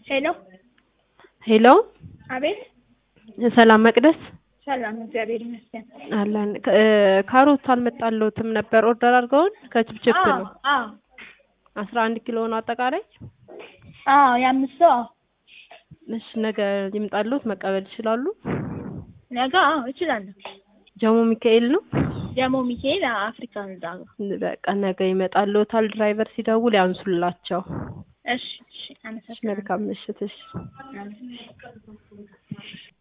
ሄሎ ሄሎ አቤት ሰላም መቅደስ ሰላም እግዚአብሔር ይመስገን አለን እ ካሮት አልመጣልዎትም ነበር ኦርደር አድርገውን ከችፕችፕ አዎ ነው አዎ አስራ አንድ ኪሎ ነው አጠቃላይ አዎ የአምስት ሰው አዎ እሺ ነገ ይምጣልዎት መቀበል ይችላሉ ነገ አዎ እችላለሁ ጀሞ ሚካኤል ነው ደግሞ ሚካኤል አፍሪካ ህንጻ ጋር በቃ ነገ ይመጣልዎታል ድራይቨር ሲደውል ያንሱላቸው እሺ እሺ አመሰግናለሁ መልካም ምሽት እሺ አመሰግናለሁ